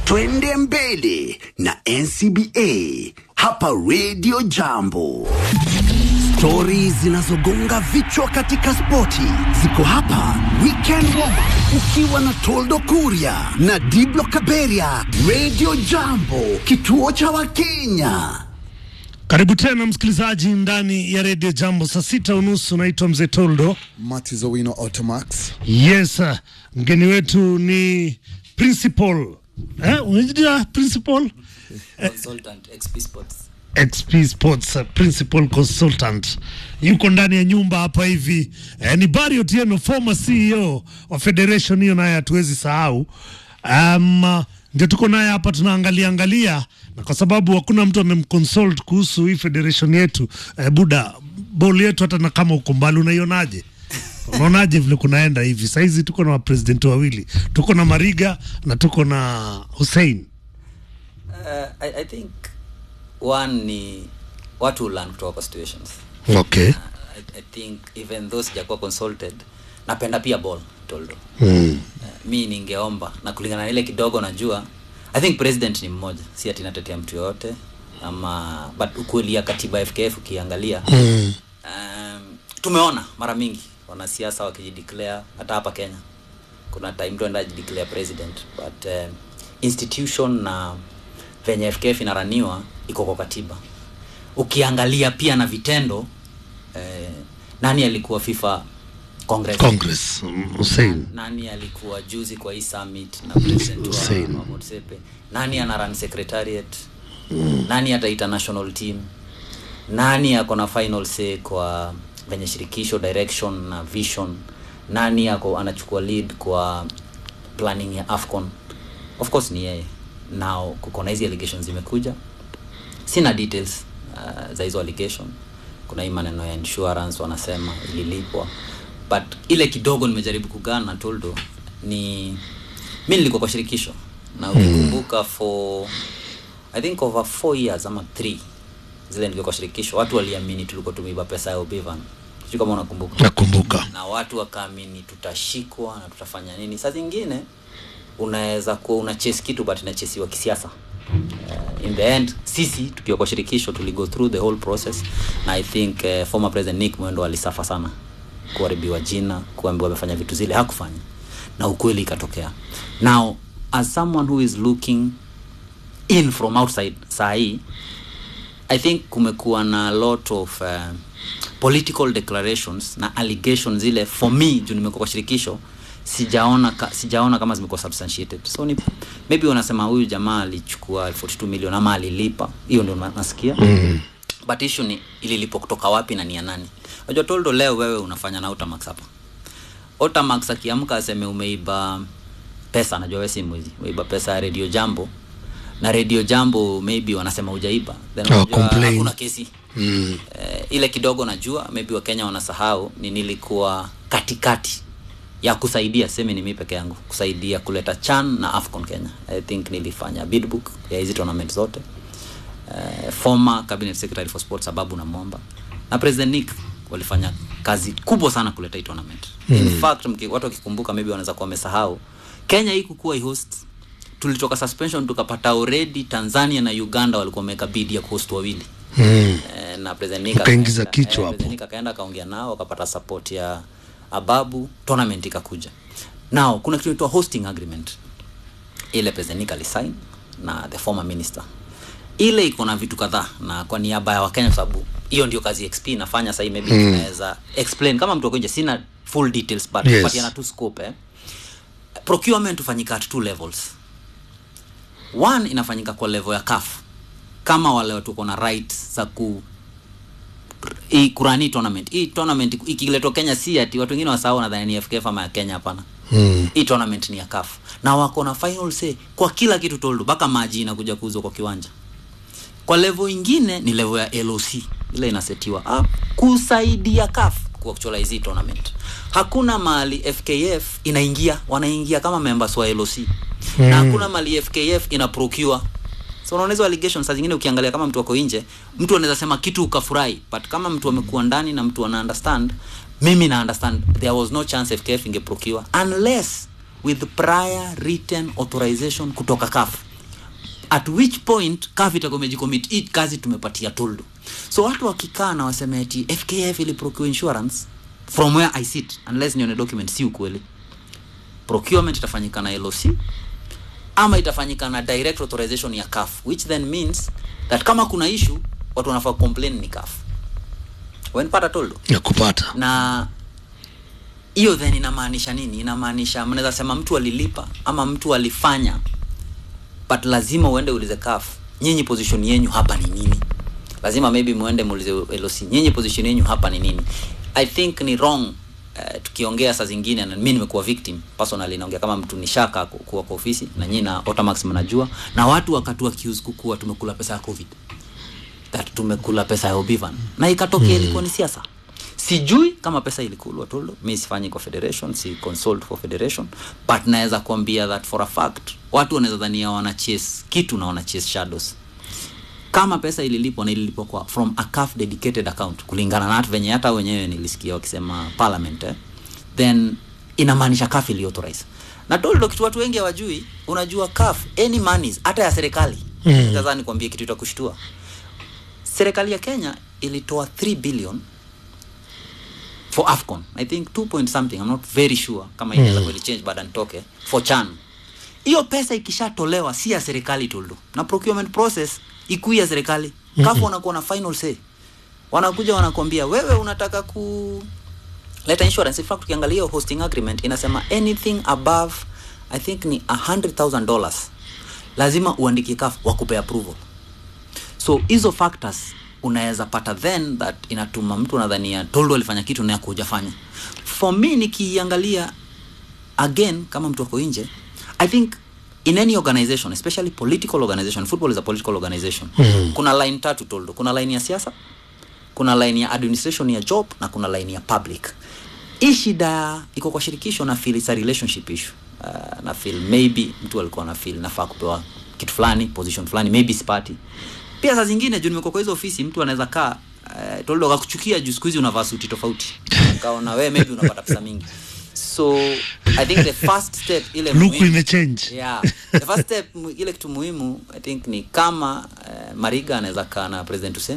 twende mbele na ncba hapa redio jambo stori zinazogonga vichwa katika spoti ziko hapa weekend warm Up, ukiwa na toldo kuria na diblo kaberia redio jambo kituo cha wakenya Karibu tena msikilizaji ndani ya redio Jambo, saa sita unusu. Naitwa Mzee Toldo. Martis Owino Automax. Yes, uh, mgeni wetu ni principal eh, unajua principal consultant XP Sports. XP Sports uh, principal consultant yuko ndani ya nyumba hapa hivi eh, ni Barry Otieno former CEO wa federation hiyo, naye hatuwezi sahau um, uh, ndio tuko naye hapa tunaangalia angalia, na kwa sababu hakuna mtu amemconsult kuhusu hii federation yetu eh, buda ball yetu, hata na kama uko mbali, unaionaje? Unaonaje vile kunaenda hivi? Sahizi tuko na wapresidenti wawili, tuko na Mariga na tuko na Hussein. Uh, I, I think one ni watu learn kutoka kwa situations. Okay. Uh, I, I think even though sijakuwa consulted napenda pia ball toldo. Mm. Uh, mi ningeomba na kulingana na ile kidogo najua I think president ni mmoja, si ati natetea mtu yoyote ama but ukweli ya katiba ya FKF ukiangalia Mm. um, tumeona mara mingi wanasiasa wakijideclare hata hapa Kenya kuna time mtu anaenda declare president but um, institution na venye FKF inaraniwa iko kwa katiba ukiangalia pia na vitendo eh, nani alikuwa FIFA Congress, Congress mm, Hussein. nani alikuwa juzi kwa hii summit na president Hussein. wa, wa Motsepe nani ana run secretariat mm. nani ataita national team nani ako na final say kwa venye shirikisho direction na vision nani ako anachukua lead kwa planning ya afcon of course ni yeye now kuko na hizi allegations zimekuja sina details uh, za hizo allegation kuna hii maneno ya insurance wanasema ililipwa but ile kidogo nimejaribu kugana na toldo ni mi nilikuwa kwa shirikisho na ukikumbuka for i think over four years ama three zile nilikuwa kwa shirikisho watu waliamini tulikuwa tumeiba pesa ya obivan sijui kama unakumbuka Nakumbuka. na watu wakaamini tutashikwa na tutafanya nini saa zingine unaweza kuwa una chase kitu but inachesiwa kisiasa uh, in the end sisi tukiwa kwa shirikisho tuligo through the whole process na i think uh, former president nick mwendo alisafa sana kuharibiwa jina kuambiwa amefanya vitu zile hakufanya na ukweli ikatokea now as someone who is looking in from outside saa hii i think kumekuwa na lot of uh, political declarations na allegations zile for me juu nimekuwa kwa shirikisho sijaona ka, sijaona kama zimekuwa substantiated so ni maybe wanasema huyu jamaa alichukua 42 million ama alilipa hiyo ndio na- nasikia mm. but issue ni ililipwa kutoka wapi na ni ya nani unajua toldo leo wewe unafanya na Otamax hapa Otamax akiamka aseme umeiba pesa najua wewe si mwizi umeiba pesa ya radio jambo na radio jambo maybe wanasema hujaiba then Oh, unajua complain. hakuna kesi mm. eh, ile kidogo najua maybe wakenya wanasahau ni nilikuwa katikati ya kusaidia seme ni mi peke yangu kusaidia kuleta chan na afcon kenya i think nilifanya bidbook ya hizi tournament zote uh, former cabinet secretary for sports sababu na momba na president nick walifanya kazi kubwa sana kuleta hii tournament mm. in fact mki, watu wakikumbuka maybe wanaweza kuwa wamesahau kenya hii kukuwa host tulitoka suspension tukapata already tanzania na uganda walikuwa wameweka bid ya kuhost wawili Mm. Eh, na president Nick Ukaingiza akaenda- kichwa eh, hapo. president Nick akaenda akaongea nao wakapata support ya ababu tournament ikakuja now kuna kitu inaitwa hosting agreement ile president Nick alisign na the former minister ile iko na vitu kadhaa na kwa niaba ya wakenya kwa sababu hiyo ndio kazi xp inafanya sahii maybe mm. tunaweza explain kama mtu akonje sina full details but Yes. kupatiana tu scope eh. procurement hufanyika at two levels one inafanyika kwa level ya CAF kama wale watu wako na rights za ku hii kurani tournament hii tournament ikiletwa Kenya si ati watu wengine wasahau nadhani ni FKF ama ya Kenya hapana Mm. hii tournament ni ya CAF na wako na final say kwa kila kitu toldo mpaka maji inakuja kuuzwa kwa kiwanja kwa level ingine ni level ya LOC ile inasetiwa up kusaidia CAF kuactualize hii tournament hakuna mahali FKF inaingia wanaingia kama members wa LOC mm. na hakuna mahali FKF ina procure so unaona hizo allegations saa zingine ukiangalia kama mtu wako nje mtu anaweza sema kitu ukafurahi but kama mtu amekuwa ndani na mtu ana understand mimi na understand there was no chance FKF inge procure unless with prior written authorization kutoka CAF at which point CAF itakuwa imejicommit hii kazi tumepatia toldo so watu wakikaa na waseme ati fkf ili procure insurance from where i sit unless nione document si ukweli procurement itafanyika na loc ama itafanyika na direct authorization ya CAF which then means that kama kuna issue watu wanafaa complain ni CAF wenpata toldo ya kupata na hiyo then inamaanisha nini inamaanisha mnaweza sema mtu alilipa ama mtu alifanya but lazima uende ulize CAF nyinyi position yenyu hapa ni nini lazima maybe muende muulize LOC nyinyi position yenyu hapa ni nini i think ni wrong Uh, tukiongea saa zingine na mimi nimekuwa victim personally naongea kama mtu nishaka ku- kuwa kwa ofisi na nyinyi na Otamax mnajua na watu wakati accuse kukua tumekula pesa ya covid that tumekula pesa ya Obivan na ikatokea mm. ilikuwa ni siasa sijui kama pesa ilikulwa tolo mi sifanyi kwa federation si consult for federation but naweza kuambia that for a fact watu wanaweza dhania wana chase kitu na wana chase shadows kama pesa ililipwa na ililipwa kwa from a CAF dedicated account kulingana na hata venye hata wenyewe nilisikia wakisema parliament eh, then inamaanisha CAF iliauthorize na toldo kitu watu wengi hawajui unajua CAF any monies hata ya serikali mm. sasa nikwambie kitu itakushtua serikali ya Kenya ilitoa 3 billion for AFCON I think 2 point something I'm not very sure kama inaweza mm. change baada nitoke for CHAN hiyo pesa ikishatolewa si ya serikali toldo na procurement process ikui ya serikali kafu wanakuwa na final say wanakuja wanakwambia wewe unataka ku leta insurance in fact ukiangalia hiyo hosting agreement inasema anything above i think ni 100000 dollars lazima uandikie kaf wakupe approval so hizo factors unaweza pata then that inatuma mtu unadhania toldo alifanya kitu naye kujafanya for me nikiangalia again kama mtu ako nje i think in any organization especially political organization football is a political organization mm. kuna line tatu toldo kuna line ya siasa kuna line ya administration ya job na kuna line ya public hii shida iko kwa shirikisho na feel it's a relationship issue uh, na feel maybe mtu alikuwa na feel nafaa kupewa kitu fulani position fulani maybe sipati pia saa zingine juu nimekuwa kwa hizo ofisi mtu anaweza kaa uh, toldo akakuchukia juu siku hizi unavaa suti tofauti kaona wewe maybe unapata pesa mingi so i think the first step ile luku muhimu- imechange yeah the first step mu- ile kitu muhimu i think ni kama uh, mariga anaweza kaa na president hussein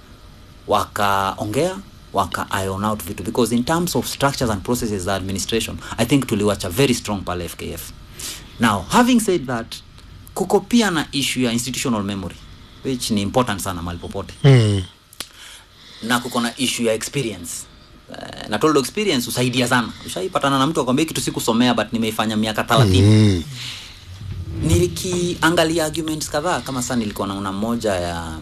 wakaongea waka iron out vitu because in terms of structures and processes za administration i think tuliwacha very strong pale fkf now having said that kuko pia na issue ya institutional memory which ni important sana mahali popote mm. na kuko na issue ya experience uh, na toldo experience husaidia sana ushaipatana na mtu akwambia kitu sikusomea but nimeifanya miaka thelathini Mm. nilikiangalia arguments kadhaa kama saa nilikuwa naona moja ya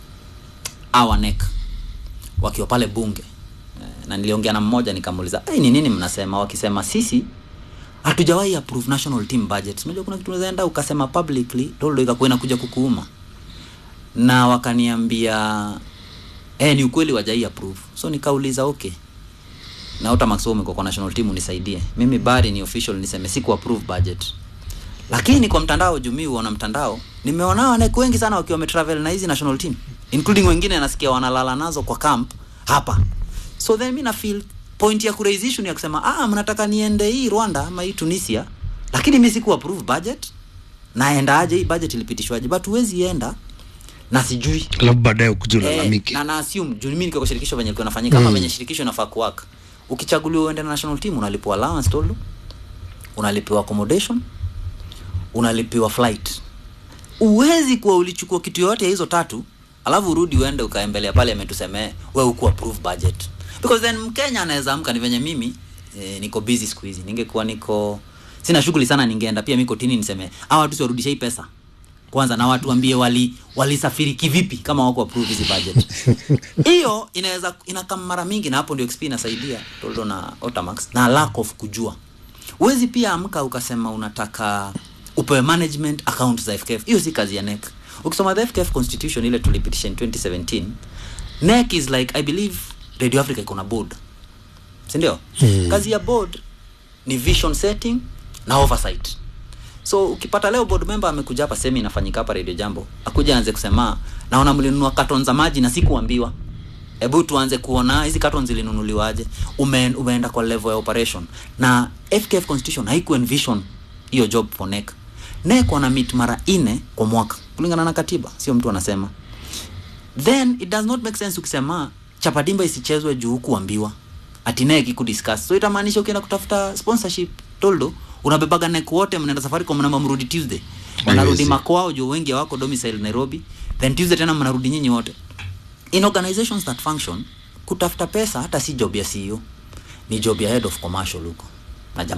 our neck wakiwa pale bunge Eh, na niliongea na mmoja nikamuuliza hey, ni nini mnasema wakisema sisi hatujawahi approve national team budget unajua kuna kitu unaweza enda ukasema publicly toldo ikakuwa inakuja kukuuma na wakaniambia eh, ni ukweli wajai approve so nikauliza okay na Otamax wewe umekuwa kwa national team unisaidie mimi bari ni official niseme siku approve budget lakini kwa mtandao jumii wana mtandao nimeona wanawake wengi sana wakiwa wametravel na hizi national team including wengine nasikia wanalala nazo kwa camp hapa so then mi na feel point ya kuraise issue ni ya kusema ah mnataka niende hii Rwanda ama hii Tunisia lakini mi siku approve budget naenda aje hii budget ilipitishwaje but huwezi enda na sijui alafu baadaye ukuja Eh, ulalamike na na assume juu mimi niko kwa shirikisho venye ilikuwa inafanyika kama venye shirikisho inafaa kuwaka ukichaguliwa uende na national team unalipiwa allowance tolu unalipiwa accommodation unalipiwa flight uwezi kuwa ulichukua kitu yoyote ya hizo tatu alafu urudi uende ukaembelea pale ametusemee we huku approve budget because then mkenya anaweza amka ni venye mimi eh, niko busy siku hizi ningekuwa niko sina shughuli sana ningeenda pia miko tini niseme hawa watu siwarudishe hii pesa kwanza na watu ambie wali walisafiri kivipi kama wako approve hizi budget hiyo inaweza inakam mara mingi na hapo ndio XP inasaidia Toldo na Otamax na lack of kujua huwezi pia amka ukasema unataka upewe management account za FKF hiyo si kazi ya NEC ukisoma the FKF constitution ile tulipitisha in 2017 NEC is like I believe Radio Africa iko na board si ndio hmm. kazi ya board ni vision setting na oversight so ukipata leo board member amekuja hapa semi inafanyika hapa radio jambo akuja anze kusema naona mlinunua carton za maji na sikuambiwa hebu tuanze kuona hizi carton zilinunuliwaje Ume, umeenda kwa level ya operation na fkf constitution haiku envision hiyo job for NEC NEC wana meet mara ine kwa mwaka kulingana na katiba sio mtu anasema then it does not make sense ukisema chapadimba isichezwe juu kuambiwa atinaye kikudiscuss so itamaanisha ukienda kutafuta sponsorship toldo unabebaga nek wote mnaenda safari kwa mnamba mrudi tuesday wanarudi Haiwezi. makwao juu wengi wako domicile nairobi then tuesday tena mnarudi nyinyi wote in organizations that function kutafuta pesa hata si job ya ceo ni job ya head of commercial huko